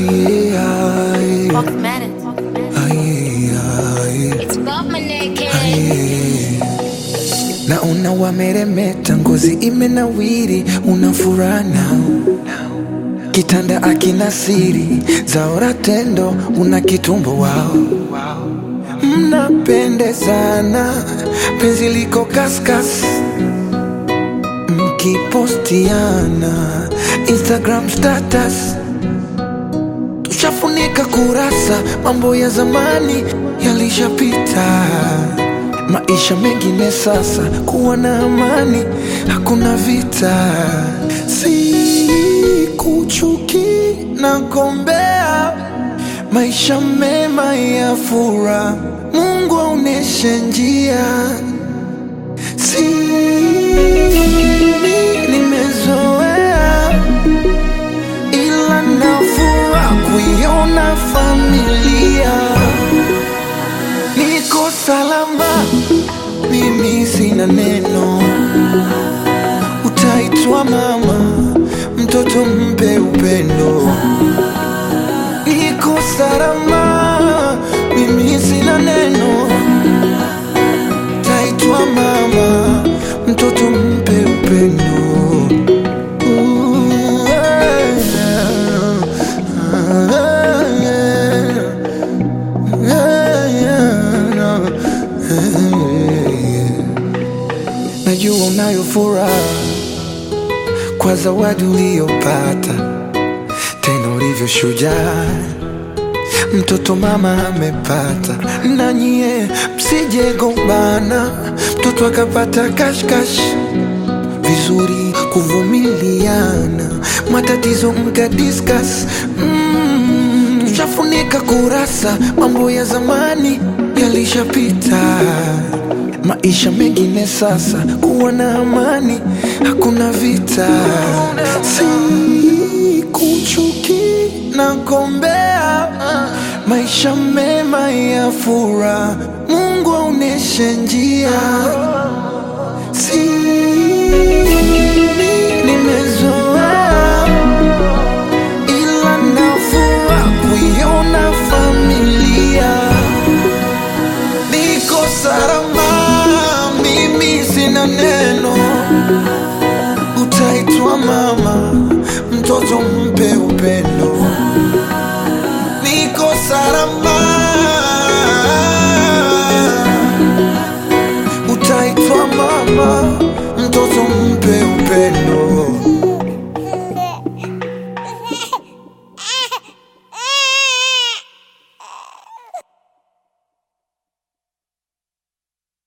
Aye, aye, Walkmatic. aye, aye, It's above my neck, eh? aye. Naona wameremeta, ngozi imenawiri, una furaha nao kitanda akina siri zaora tendo, una kitumbo wao, mnapendezana, penzi liko kaskas, mkipostiana Instagram status tushafunika kurasa, mambo ya zamani yalishapita, maisha mengine sasa, kuwa na amani, hakuna vita, si kuchuki na gombea, maisha mema ya furaha, Mungu aoneshe njia, si nimezoea ila nafura kuiona familia niko salama, mimi sina neno, utaitwa mama, mtoto mpe upendo. Niko salama, mimi sina neno, utaitwa mama, mtoto mpe upendo. Ooh, Najua unayo furaha kwa zawadi uliyopata, tena ulivyo shujaa, mtoto mama amepata. Na nyie msije gombana, mtoto akapata kashkash vizuri kuvumiliana, matatizo mka discuss mm, tushafunika kurasa, mambo ya zamani yalishapita, maisha mengine sasa, kuwa na amani, hakuna vita, si kuchuki na gombea, maisha mema ya furaha, Mungu aoneshe njia